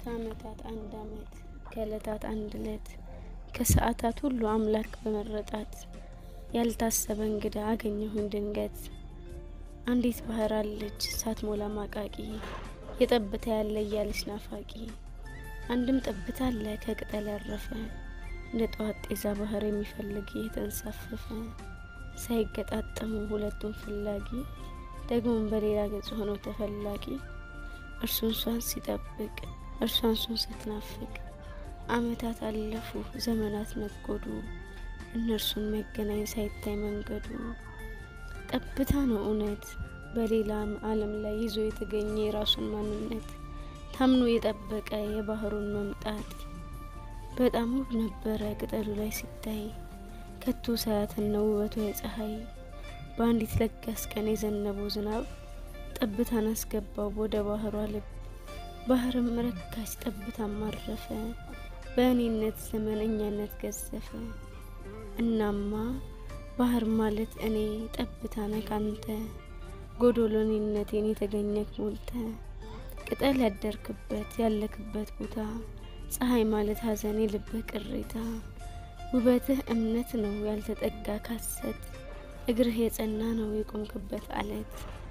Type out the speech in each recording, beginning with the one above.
ከዓመታት አንድ ዓመት ከዕለታት አንድ ዕለት ከሰዓታት ሁሉ አምላክ በመረጣት ያልታሰበ እንግዳ አገኘሁኝ ድንገት። አንዲት ባህር አለች ሳትሞላ ማቃቂ የጠብታ ያለ እያለች ናፋቂ። አንድም ጠብታ አለ ከቅጠል ያረፈ እንደ ጠዋት ጤዛ ባህር የሚፈልግ የተንሳፈፈ ሳይገጣጠሙ ሁለቱም ፈላጊ ደግሞም በሌላ ገጽ ሆኖ ተፈላጊ እርሱን እሷን ሲጠብቅ እርሷን እሱን ስትናፍቅ ዓመታት አለፉ ዘመናት ነጎዱ እነርሱን መገናኝ ሳይታይ መንገዱ። ጠብታ ነው እውነት በሌላ ዓለም ላይ ይዞ የተገኘ የራሱን ማንነት ታምኖ የጠበቀ የባህሩን መምጣት። በጣም ውብ ነበረ ቅጠሉ ላይ ሲታይ ከቶ ሳያትነው ውበቷ የፀሐይ በአንዲት ለጋስ ቀን የዘነበው ዝናብ ጠብታን አስገባው ወደ ባህሯ ልብ። ባህርም ረካች ጠብታም አረፈ በእኔነት ዘመን እኛነት ገዘፈ። እናማ ባህር ማለት እኔ ጠብታ ነህ ካንተ ጎዶሎኔነቴን የተገኘክ ሞልተ ቅጠል ያደርክበት ያለክበት ቦታ ፀሐይ ማለት ሐዘን የልብህ ቅሬታ ውበትህ እምነት ነው ያልተጠጋ ካሰት እግርህ የጸና ነው የቆምክበት አለት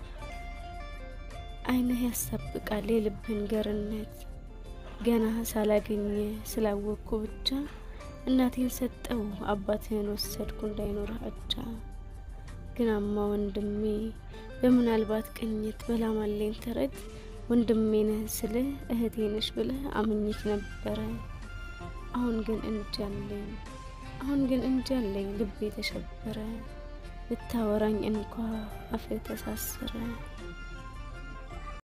ዓይንህ ያሳብቃል የልብህን ገርነት ገና ሳላገኘ ስላወቅኩ ብቻ እናቴን ሰጠው አባትህን ወሰድኩ እንዳይኖርህ አቻ። ግናማ ወንድሜ በምናልባት ቅኝት በላማለኝ ተረት ወንድሜ ነህ ስልህ እህቴ ነሽ ብለህ አምኜክ ነበረ። አሁን ግን እንጃለኝ አሁን ግን እንጃለኝ ልቤ ተሸበረ ልታወራኝ እንኳ አፍህ ተሳሰረ።